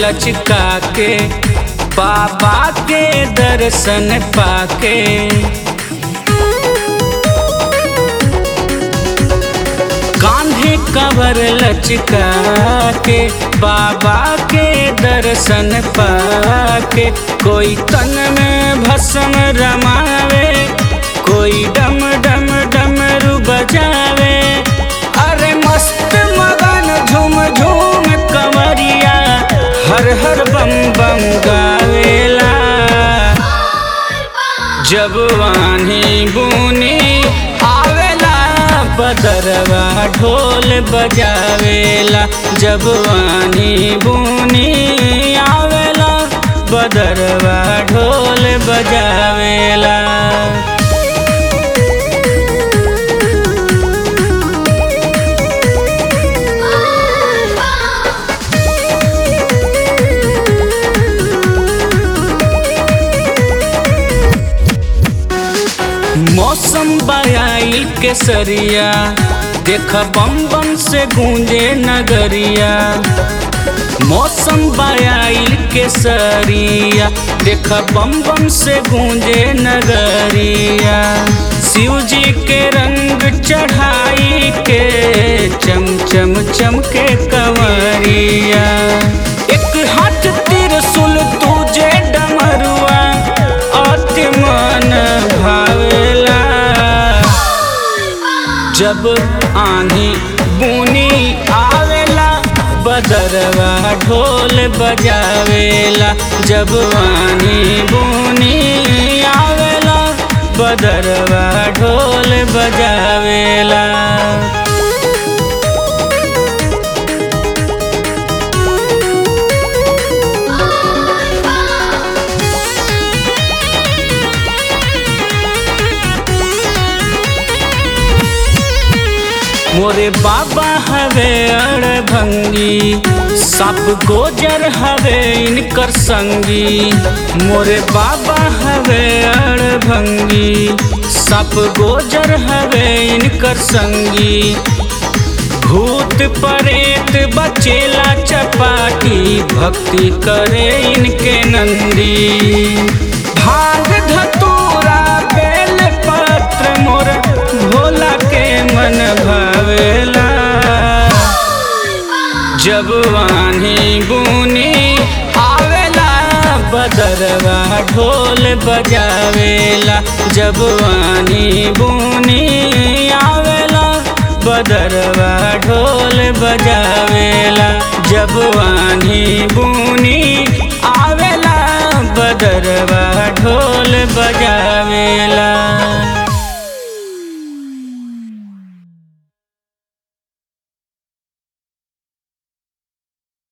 लचका के बाबा के दर्शन पाके कांधे कवर लचका के बाबा के दर्शन पाके कोई तन में भस्म रमावे कोई डम डम डमरू बजावे अरे मस्त मगन झूम झूम कंवरिया हर हर बम बम गावेला जब वानी बुनी आवेला बदरवा ढोल बजावेला जब वानी बुनी आवेला बदरवा ढोल बजावेला मौसम बयाई के सरिया देख बम बम से गूंजे नगरिया मौसम बयाई के सरिया देख बम बम से गूंजे नगरिया शिव जी के रंग चढ़ाई के चम चम चम के कंवरिया एक हाथ त्रिशूल तुझे डमरुआ अति मन भावेला जब आंधी बुनी आवेला बदरवा ढोल बजावेला जब आंधी बुनी आवेला बदरवा ढोल बजावेला मोरे बाबा हवे अड़भंगी सप गोजर हवे इनकर संगी मोरे बाबा हवे अड़भंगी सप गोजर हवे इनकर संगी भूत परेत बचेला चपाटी भक्ति करे इनके नंदी भांग धतूरा बेल पत्र मोर भोला के मन भावेला जब वानी बुनी आवेला बदरवा ढोल बजावेला जब वानी बुनी आवेला बदरवा ढोल बजावेला जब वानी बुनी आवेला बदरवा ढोल बजावेला